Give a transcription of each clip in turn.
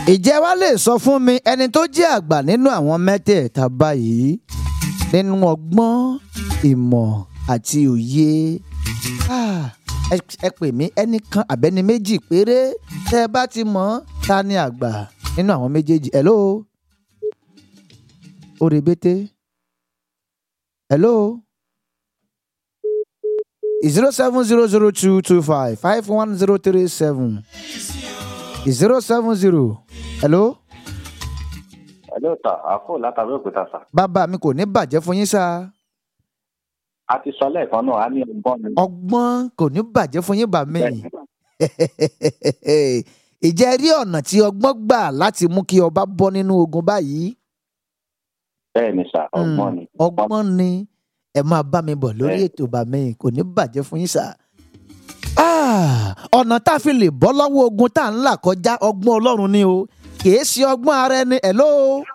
ìjẹ́ wa lè sọ fún mi ẹni tó jẹ́ àgbà nínú àwọn mẹ́tẹ̀ẹ̀ta báyìí nínú ọgbọ́n ìmọ̀ àti òye Ah, ẹ ẹ pè mí ẹnìkan àbẹ́ni méjì péré tẹ́ ẹ bá ti mọ̀ ta ni àgbà nínú àwọn méjèèjì hello orebete hello zero seven zero zero two two five five one zero three seven zero seven zero hello Hello sir, àfò látàrí òkúta sà. bàbá mi kò ní bàjẹ́ fún yín sáà. A ti sọ lẹ́ẹ̀kan náà, a ní ọgbọ́n ni. ọgbọ́n kò ní bàjẹ́ fún yín bà mí. Bẹ́ẹ̀ni. ìjẹ́ rí ọ̀nà tí ọgbọ́n gbà láti mú kí ọba bọ́ nínú ogun báyìí. Bẹ́ẹ̀ni sà, ọgbọ́n ni. Mm, ọgbọ́n ni ẹ máa bá mi bọ̀ lórí Bẹ́ẹ̀. ètò bà mí kò ní bàjẹ́ fún yín sà. Ah, ọ̀nà tá a fi lè bọ́ lọ́wọ́ ogun tá à ń là kọjá ọgbọ́n ọlọ́run ni o kìí ṣe ọgbọ́n ara ẹni hello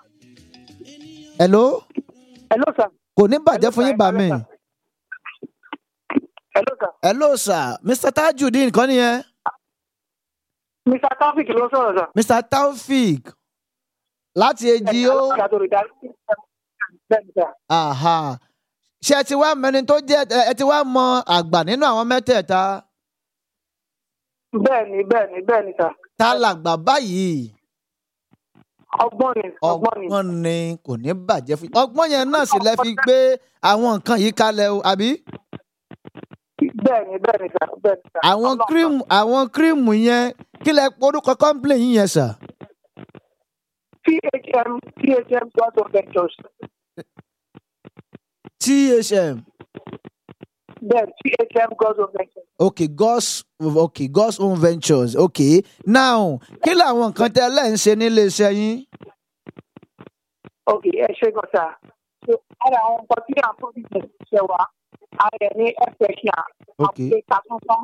hello Hello, sir. kò ní bàjẹ́ Hello, fún sir. yín bà mí. Hello, Hello, sir. hello sir mr tajudeen kọ́ nìyẹn. Mr. Taofik ló sọ̀rọ̀, sir. mr taofik láti èjì ó Ìyàtọ̀ rẹ̀ darí. Bẹ́ẹ̀ni, sir. aha ṣé ẹ ti wá mẹni tó jẹ ẹ ti wá mọ àgbà nínú àwọn mẹ́tẹ̀ẹ̀ta Bẹ́ẹ̀ni, bẹ́ẹ̀ni, bẹ́ẹ̀ni, sir. tá làgbà báyìí Ọgbọ́n ni, ọgbọ́n ni. ọgbọ́n ni kò ní bàjẹ́ fún ọgbọ́n yẹn náà sì lẹ fi gbé àwọn nǹkan yìí kalẹ̀ o àbí Bẹ́ẹ̀ni, bẹ́ẹ̀ni, sir. Bẹ́ẹ̀ni, sir. àwọn Ọlọ́run, kírìmù àwọn kírìmù yẹn kí lẹ porúkọ kọ́ńpìlì yín yẹn sà sir. THM, THM God's of Ventures. thm Bẹ́ẹ̀ni, THM God's of Ventures. okay god's okay god's own ventures okay now kí làwọn nǹkan tẹ lẹ́ ń ṣe nílé iṣẹ́ yín. Ok, ẹ ṣe gan, sir. So, ara àwọn nǹkan tí à ń fún business ṣe wá, a rẹ̀ ní ẹ̀fẹ̀ṣà, Okay. àpè kàtúntàn,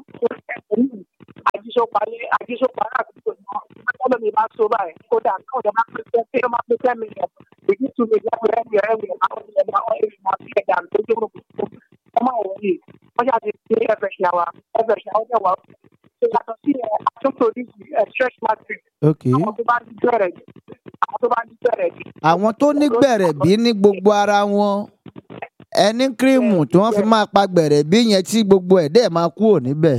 àjíṣọpalé, àjíṣọpalé àdúgbò náà. Ọlọ́ mi bá so báyìí, kódà kí ọ̀dọ̀ máa pèsè pé ó máa pèsè mi yẹn. Èyí tún mi lẹ́kọ̀ọ́ ẹ̀mí ẹ̀mí àwọn ìjọba àwọn èrè máa fi ẹ̀dá tó dé gbogbo ọmọ àwọn yìí. Wọ́n ṣáà ti ṣe ẹ̀fẹ̀ṣà wa, ẹ̀fẹ̀ṣà ó dẹ̀ wá. Ṣé yàtọ̀ sí ẹ̀ àtúntò ní stretch matrix, okay. àwọn tó bá ní bẹ̀rẹ̀ jù, àwọn tó bá ní bẹ̀rẹ̀ jù. àwọn tó ní gbẹ̀rẹ̀ bí ní gbogbo ara wọn ẹni kírìmù tí wọ́n fi máa pa gbẹ̀rẹ̀ bí yẹn tí gbogbo ẹ̀ dẹ̀ máa kúrò níbẹ̀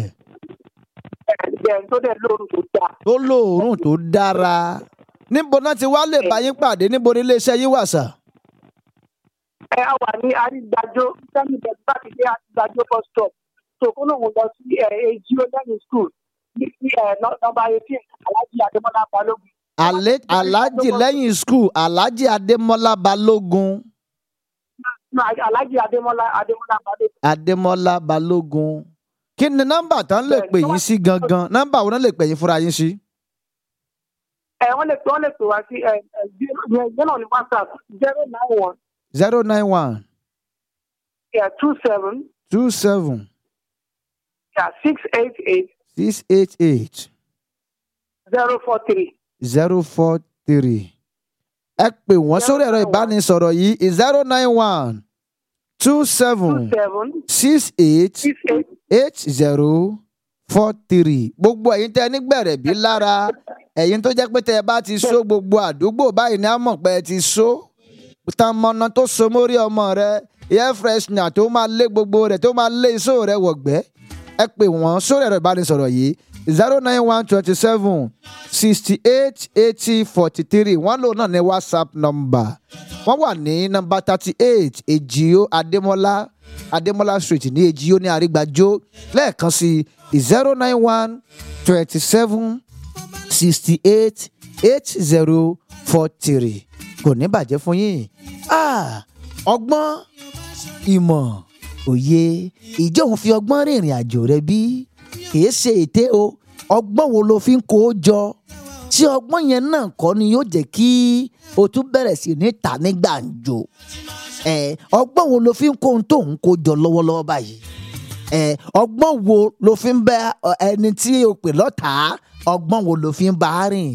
Bẹ́ẹ̀ni tó dẹ̀ lóorùn tó dáa. tó lóòórùn tó dára níbo náà ti wá lè bá yín pàdé níbo ní iléeṣẹ́ yín wà sà. ẹ á wà ní àrígbàjò sẹ́mi bẹ̀rẹ̀ bá ti dé àrígbàjò bus stop tó kó lóun lọ sí èjì olóyìn school ní sí nọmba eighteen alhaji adémọlá balógun. Alẹ́- alhaji lẹ́yìn skul alhaji adémọ́lá balógun No, alhaji adémọlá adémọlá balógun. adémọ́lá balógun kí ni nọ́mbà tán lè pè yín sí gangan nọ́mbà wo náà lè pè yín fúnra yín sí. ẹ wọ́n lè wọ́n lè pè wá sí ẹ ẹ yẹn náà ní whatsapp zero nine one zero nine one two seven two seven six eight eight six eight eight. zero four three. zero four three. ẹ pè wọ́n sórí ẹ̀rọ ìbánisọ̀rọ̀ yìí zero nine one two two seven seven six eight six eight. eight zero four three. gbogbo ẹ̀yin tẹ́ ẹ nígbẹ̀rẹ̀ bí lára ẹ̀yin tó jẹ́ pé tẹ́ ẹ bá ti so gbogbo àdúgbò báyìí ní àmọ̀ pé ẹ ti so tán mọ́nà tó so mórí ọmọ rẹ air freshener tó máa lé gbogbo rẹ̀ tó máa lé iṣó rẹ̀ wọ̀gbẹ́ ẹ pè wọ́n sórí ẹ̀rọ ìbánisọ̀rọ̀ yìí zero nine one twenty seven sixty eight eighty forty three wọ́n lò náà ní whatsapp number wọ́n wà ní nọ́mbà thirty eight èjìó adémọ́lá adémọ́lá street ní èjìó ní àrígbájó lẹ́ẹ̀kan sí zero nine one twenty seven sixty eight eight zero four three kò ní bàjẹ́ fún yín Ah, ọgbọ́n ìmọ̀ òye ìjọ òun fi ọgbọ́n rìnrìn àjò rẹ bí kìí ṣe ète o ọgbọ́n wo ló fi ń kó o jọ tí ọgbọ́n yẹn náà kọ́ ni yóò jẹ́ kí o tún bẹ̀rẹ̀ sí ní ta ní gbàǹjo ẹ ọgbọ́n wo ló fi ń kó ohun tó ń kó jọ lọ́wọ́lọ́wọ́ báyìí ẹ ọgbọ́n wo ló fi ń bẹ ọ, ẹni tí o pè lọ́tàá ọgbọ́n wo ló fi ń bá a rìn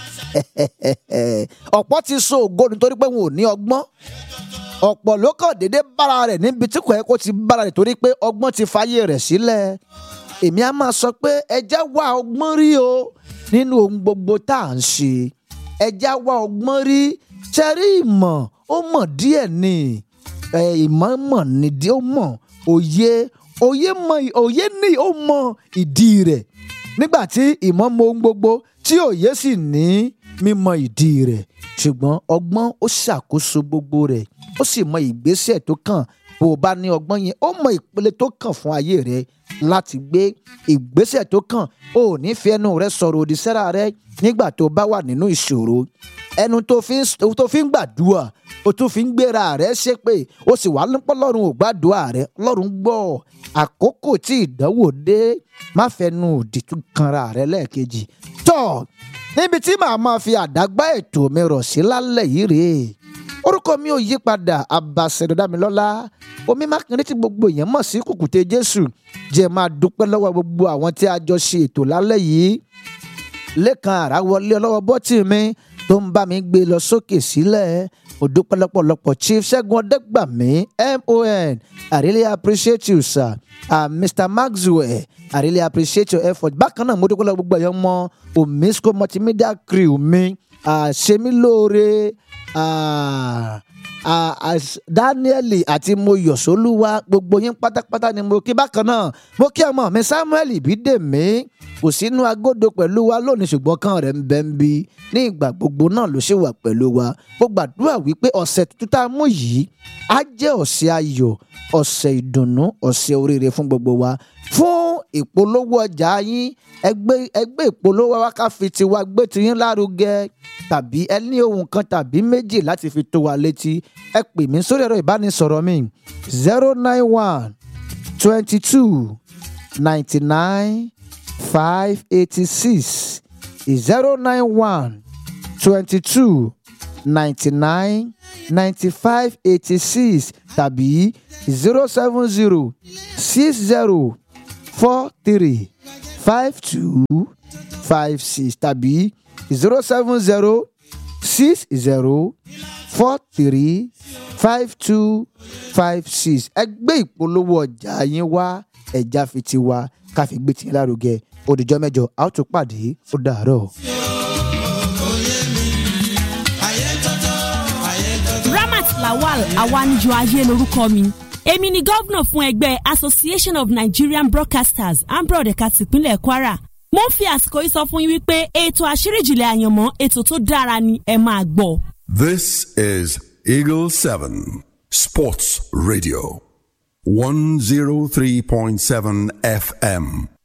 ọ̀pọ̀ ti so ògo nítorí pé wọn ò ní ọgbọ́n ọ̀pọ̀ ló kàn déédéé bára rẹ̀ níbi tí kò yẹ kó ti bára rẹ̀ torí pé ọgbọ́n ti fàyè rẹ̀ sílẹ̀ èmi á máa sọ pé ẹjẹ́ wá ọgbọ́n rí o nínú ohun gbogbo tá à ń ṣe ẹja wá ọgbọ́n rí ṣẹ́rí ìmọ̀ ó mọ̀ díẹ̀ ni ẹ, ìmọ̀ mọ̀ nídìí ó mọ̀ òye òye mọ̀ òye ní ó mọ̀ ìdí rẹ̀ nígbà tí ìmọ̀ mọ ohun gbogbo tí òye sì ní mímọ̀ ìdí rẹ̀ ṣùgbọ́n ọgbọ́n ó ṣàkóso gbogbo rẹ̀ ó sì mọ ìgbésẹ̀ tó kàn bó o bá ní ọgbọ́n yẹn ó mọ ìpele tó kàn fún ayé rẹ láti gbé ìgbésẹ̀ tó kàn ó ò ní fi ẹnu rẹ sọ̀rọ̀ òdì sẹ́ra rẹ nígbà tó bá wà nínú ìṣòro ẹnu tó fi ń tó fi ń gbàdúrà o tún fi ń gbéra rẹ ṣépè o sì wà nípọ́ lọ́run ò gbàdúrà rẹ lọ́run gbọ́ àkókò tí ìdánwò dé má fẹnu òdì tún kanra rẹ lẹ́ẹ̀kejì tọ́ níbi tí màá máa fi àdágbá ètò mi rọ̀ sí lálẹ́ yìí rèé orúkọ mi ò yí padà Abàṣẹ̀dọ̀dámilọ́lá omi mákindé tí gbogbo èèyàn mọ̀ sí kùkùté Jésù jẹ́ máa dúpẹ́ lọ́wọ́ gbogbo àwọn tí a jọ ṣe ètò lálẹ́ yìí lẹ́kan àràwọlé ọlọ́wọ́ bọ́tì mi tó ń bá mi gbé lọ sókè sílẹ̀ mo dúpẹ́ lọ́pọ̀lọpọ̀ chief ṣẹ́gun ọ̀dẹ́gbàmí mon i really appreciate you sir uh, mr maxwell i really appreciate your effort bákan náà mo dúpẹ́ lọ́wọ́ gbogbo ẹ̀yọ́ mọ omisco multimedia crew mi uh, ṣemi lóore uh, uh, as- daniel àti moyọ̀sọ́lúwa gbogbo yín pátápátá ni mo kí bákan náà mo kí ọmọ mi samuel bídèmí kò sínú agodo pẹ̀lú wa lónìí ṣùgbọ́n kan rẹ̀ ń bẹ́ ń bí ní ìgbà gbogbo náà ló ṣe wà pẹ̀lú wa mo gbàdúrà wípé ọ̀sẹ̀ tuntun tá a mú yìí á jẹ́ ọ̀sẹ̀ ayọ̀ ọ̀sẹ̀ ìdùnnú ọ̀sẹ̀ oríire fún gbogbo wa fún ìpolówó ọjà yín ẹgbẹ́ ẹgbẹ́ ìpolówó wa ká fi tiwa gbé tiyín lárugẹ tàbí ẹ ní ohun kan tàbí méjì láti fi tó wa létí ẹ pè mí sórí ẹ̀rọ ìbánisọ̀rọ̀ mi zero nine one twenty two ninety nine five eighty six zero nine one twenty two ninety nine ninety five eighty six tàbí zero seven zero six zero four three five two five six tàbí zero seven zero six zero four three five two five six ẹ gbé ìpolówó ọjà yín wá ẹja fi ti wá ká fi gbé tiyín lárugẹ òdìjọ́ mẹ́jọ a ó tún pàdé ó dàárọ̀. ramat lawal awanijo ayé lorúkọ mi èmi ni gómìnà fún ẹgbẹ́ association of nigerian broadcasters and broadcast ìpínlẹ̀ kwara mo ń fi àsìkò yìí sọ fún yín wípé ètò àṣírí ìjìnlẹ̀ àyànmọ́ ètò tó dára ni ẹ máa gbọ́. This is Eagle 7 Sports Radio 103.7 FM.